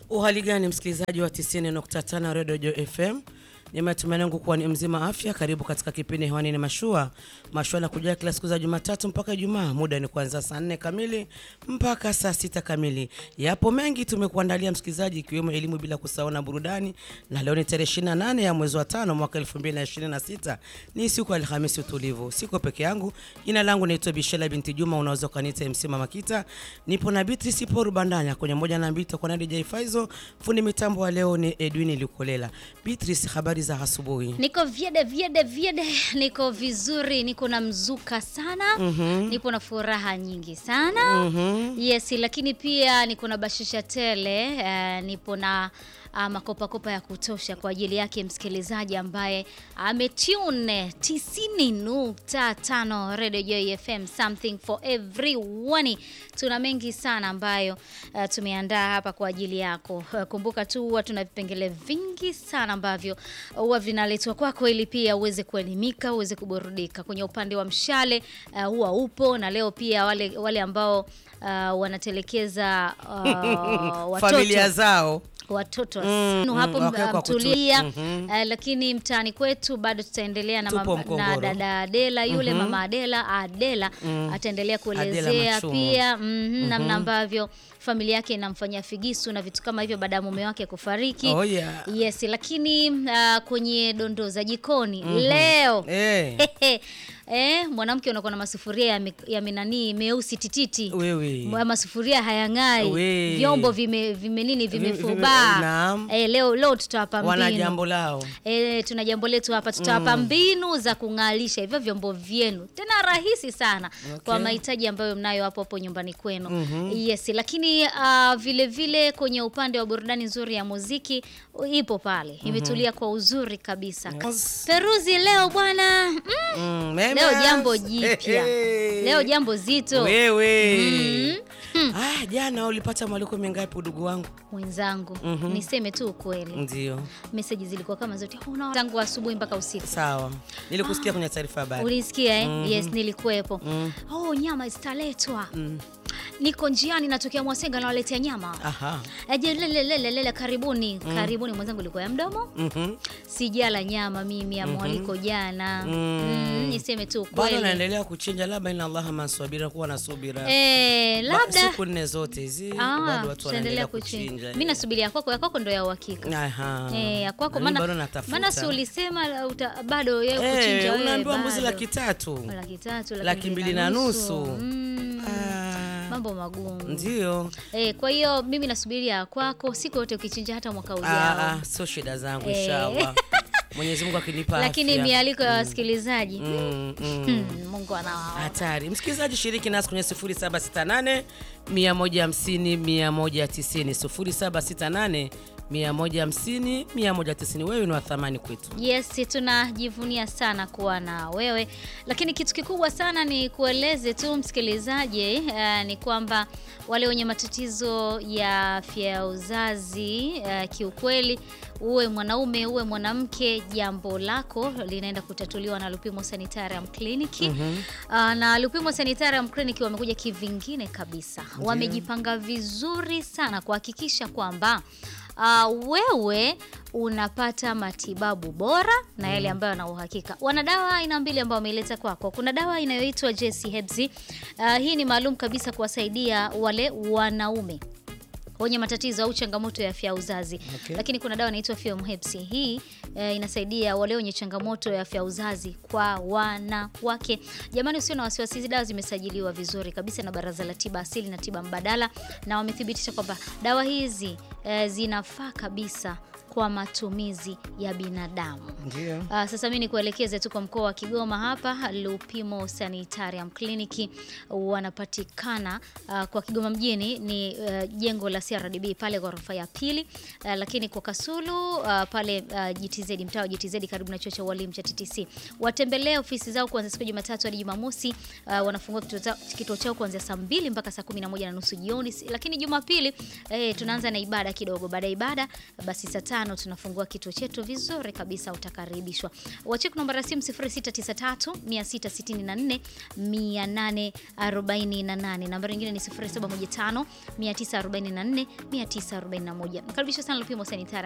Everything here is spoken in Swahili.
Uhali gani msikilizaji wa 90.5 Radio Jo FM? Ni matumaini yangu kuwa ni mzima afya. Karibu katika kipindi hewani ni mashua. Mashua na kujia kila siku za Jumatatu mpaka Ijumaa. Muda ni kuanzia saa 4 kamili mpaka saa sita kamili. Yapo mengi tumekuandalia msikilizaji, ikiwemo elimu bila kusahau na burudani. Na leo ni tarehe 28 ya mwezi wa tano mwaka 2026. Ni siku ya Alhamisi utulivu. Siko peke yangu. Jina langu naitwa Bishela binti Juma, unaweza kuniita MC Mama Kita. Nipo na Beatrice Paul Bandanya kwenye moja na mbili, tutakuwa na DJ Faizo. Fundi mitambo wa leo ni Edwin Lukolela. Beatrice, habari za asubuhi? Niko vyede vyede vyede, niko vizuri, niko na mzuka sana nipo na furaha nyingi sana yes, lakini pia niko na bashisha tele eh, nipo na ah, makopakopa ya kutosha kwa ajili yake msikilizaji ambaye ametune 90.5 Radio Joy FM, something for everyone. Tuna mengi sana ambayo eh, tumeandaa hapa kwa ajili yako. Eh, kumbuka tu huwa tuna vipengele vingi sana ambavyo huwa vinaletwa kwako ili pia uweze kuelimika, uweze kuburudika. Kwenye upande wa mshale uh, huwa upo na leo pia wale wale ambao uh, wanatelekeza uh, watoto Familia zao watoto Mm, mm, mm, hapo wake kwa kutu- mtulia Mhm. eh, lakini mtaani kwetu bado tutaendelea na, Tupo mama, na Mkongoro. dada Adela yule mama Adela Adela ataendelea kuelezea Machumu. pia mhm, namna ambavyo familia yake inamfanyia figisu na vitu kama hivyo baada ya mume wake kufariki. Oh, yeah. Yes, lakini uh, kwenye dondoo za jikoni leo eh, eh, mwanamke unakuwa na masufuria ya, mi- ya minanii meusi tititi wewe Mwa- masufuria hayang'ai, We. vyombo vime, vime nini Vime- vimefubaa. vime- naam. Eh, leo leo tutawapa wana mbinu jambo lao. Eh, tuna jambo letu hapa, tutawapa mbinu za kung'alisha hivyo vyombo vyenu, tena rahisi sana Okay. kwa mahitaji ambayo mnayo hapo hapo nyumbani kwenu. Yes, lakini ah, vile vile kwenye upande wa burudani nzuri ya muziki ipo pale, imetulia kwa uzuri kabisa. Yes. Peruzi leo bwana, mm, Mm, mema. leo jambo jipya, Hey. leo jambo zito wewe Mm. ah, jana ulipata mwaliko mingapi udugu wangu? mwenzangu, niseme tu ukweli, Ndio, meseji zilikuwa kama zote "Una- tangu asubuhi mpaka usiku. sawa, nilikusikia kwenye taarifa habari. Ulisikia eh? Yes, nilikuwepo. Oh, nyama zitaletwa. Niko njiani natokea Mwasenga nawaletea nyama. Aha. Aje lele lele lele karibuni. Karibuni mwenzangu ilikuwa ya mdomo. Mhm. Sijala nyama mimi ya mwaliko jana. Mm, niseme tu Bado kweli. naendelea kuchinja, labda ina Allah maswabira, kuwa na subira. Eh, Ba- labda siku nne zote hizi ah, bado watu tutaendelea wanaendelea kuchinja. kuchinja. Mimi nasubiria ya kwako, ya kwako ndo ya uhakika. Aha. Eh, ya kwako Na mimi bado maana natafuta. maana si ulisema la- uta, bado ya Eh, kuchinja wewe. unaambiwa mbuzi bado. laki tatu. laki tatu, Laki mbili na nusu. Mm, Ah, mambo magumu. Ndio. Eh, kwa hiyo mimi nasubiria ya kwako siku yote ukichinja hata mwaka ujao. Ah, ah, sio shida zangu Eh. inshallah. Mwenyezi Mungu akinipa Lakini afya. mialiko ya wasikilizaji Mm, mm. hmm, Mungu anawaona. Hatari. Msikilizaji, shiriki nasi kwenye 0768 150 190, 0768 150 190. Wewe ni wa thamani kwetu. Yes, tunajivunia sana kuwa na wewe, lakini kitu kikubwa sana ni kueleze tu msikilizaji eh, ni kwamba wale wenye matatizo ya afya ya uzazi eh, kiukweli, uwe mwanaume uwe mwanamke, jambo lako linaenda kutatuliwa na Lupimo Sanitarium Clinic. Ah, na Lupimo Sanitarium Clinic wamekuja kivingine kabisa, wamejipanga vizuri sana kuhakikisha kwamba Uh, wewe unapata matibabu bora na yale ambayo yana uhakika. Wana dawa aina mbili ambayo wameileta kwako. Kuna dawa inayoitwa JC Herbs. Uh, hii ni maalum kabisa kuwasaidia wale wanaume wenye matatizo au changamoto ya afya ya uzazi Okay. lakini kuna dawa inaitwa Film Herbs. Hii eh, inasaidia wale wenye changamoto ya afya ya uzazi kwa wanawake. Jamani, usio na wasiwasi, hizi dawa zimesajiliwa vizuri kabisa na Baraza la Tiba Asili na Tiba Mbadala, na wamethibitisha kwamba dawa hizi eh, zinafaa kabisa kwa matumizi ya binadamu. Ndio. Uh, sasa mimi nikuelekeze tu kwa mkoa wa Kigoma hapa Lupimo Sanitarium Clinic wanapatikana uh, kwa Kigoma mjini ni uh, jengo la CRDB pale ghorofa ya pili uh, lakini kwa Kasulu uh, pale uh, GTZ mtaa wa GTZ karibu na chuo cha ualimu cha TTC. Watembelee ofisi zao kuanzia siku ya Jumatatu hadi Jumamosi. Uh, wanafungua kituo chao- kituo chao kuanzia saa mbili mpaka saa kumi na moja na nusu jioni, lakini Jumapili eh, tunaanza na ibada ibada kidogo. Baada ya ibada, basi saa tano tunafungua kituo chetu vizuri kabisa, utakaribishwa. Wacheki namba ya simu 0693 664 848. Namba nyingine ni 0715 944 941. Mkaribisha sana Lupimo Sanitari